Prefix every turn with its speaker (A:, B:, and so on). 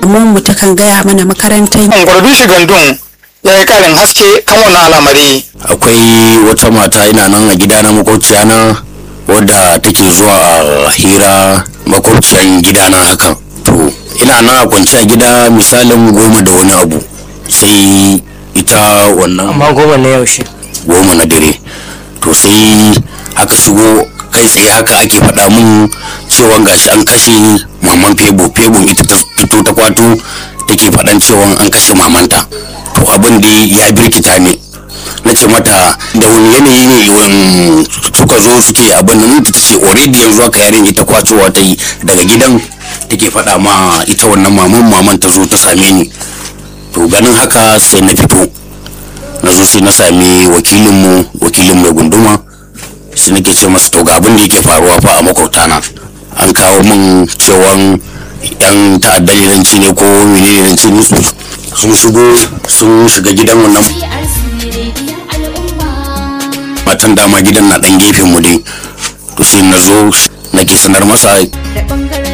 A: damuwar mu takan gaya mana makarantar
B: Gwardushi Gandun ya yi karin haske kan wannan al'amari.
C: akwai wata mata ina nan a gida na makwabciya na wadda take zuwa a hira makwabciyan gida na haka to ina nan a kwance a gida misalin goma da wani abu sai ita wannan
D: amma goma na yaushe
C: goma na dare to sai aka shigo kai tsaye haka ake faɗa mun cewa gashi an kashe maman febo febon ita ta fito ta kwato take faɗan cewa an kashe mamanta to abin da ya birkita ne na ce mata da wani yanayi ne wani suka zo suke abin nan ta ce already yanzu aka yarin ita kwacewa ta yi daga gidan take faɗa ma ita wannan maman maman ta zo ta same ni to ganin haka sai na fito na zo sai na sami wakilinmu wakilin mai gunduma sai nake ce masa to ga abin da yake faruwa fa a makwabtana an kawo min cewan yan ta'addan iranci ne ko menene iranci musu sun shigo sun shiga gidan wannan matan dama gidan na dan gefen mu dai to sai na zo nake sanar masa
E: da bangaren